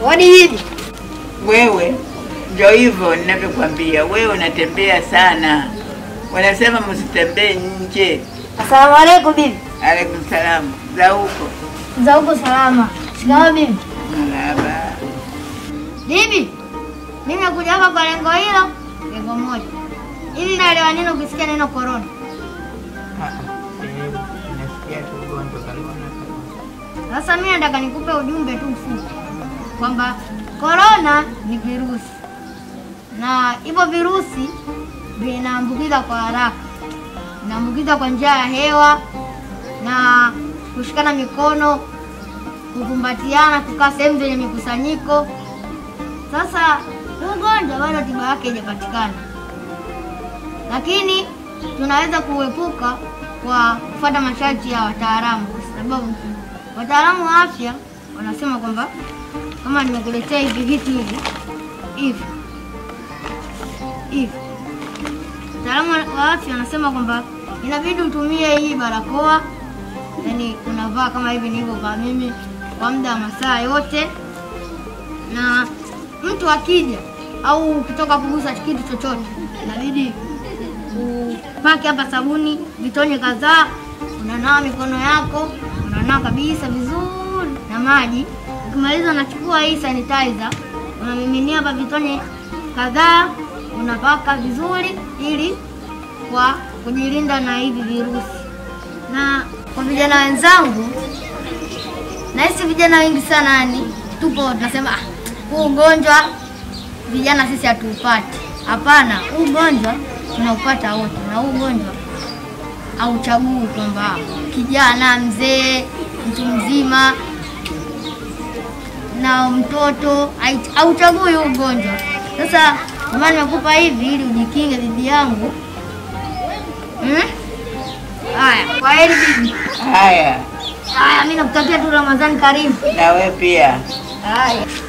Wadi hivi. Wewe ndio hivyo ninavyokwambia, wewe unatembea sana. Wanasema msitembee nje. Asalamu alaykum bibi. Alaikum salamu. Za huko Za huko salama. Shikamoo bibi. marhaba. Bibi, mimi nakuja hapa kwa lengo hilo, lengo moja. Hivi naelewa nini ukisikia neno corona? Nasikia tu ugonjwa corona. Sasa mimi nataka nikupe ujumbe tu mfupi kwamba corona ni virusi na hivyo virusi vinaambukiza kwa haraka, vinaambukiza kwa njia ya hewa na kushikana mikono, kukumbatiana, kukaa sehemu zenye mikusanyiko. Sasa huu ugonjwa bado tiba yake haijapatikana, lakini tunaweza kuepuka kwa kufuata masharti ya wataalamu, kwa sababu wataalamu wa afya wanasema kwamba kama nimekuletea hivi vitu hivi hivi hivi, wataalamu wa afya wanasema kwamba inabidi utumie hii barakoa, yani unavaa kama hivi nilivyovaa mimi kwa muda wa masaa yote, na mtu akija au ukitoka kugusa kitu chochote inabidi upake hapa sabuni vitonye kadhaa, unanawa mikono yako, unanawa kabisa vizuri na maji. Ukimaliza unachukua hii sanitizer unamiminia hapa vitonye kadhaa, unapaka vizuri ili kwa kujilinda na hivi virusi. Na kwa vijana wenzangu, nahisi vijana wengi sana yani tupo tunasema "Ah, huu ugonjwa vijana sisi hatuupati. Hapana, huu ugonjwa tunaupata wote, na huu ugonjwa hauchagui kwamba kijana, mzee, mtu mzima na mtoto, hait- hauchagui huu ugonjwa. Sasa ndio maana nimekupa hivi ili ujikinge dhidi yangu. Hmm? Haya, kwa heri bibi. Haya, Haya, mimi nakutakia tu Ramadhani karimu. na wewe pia. Haya.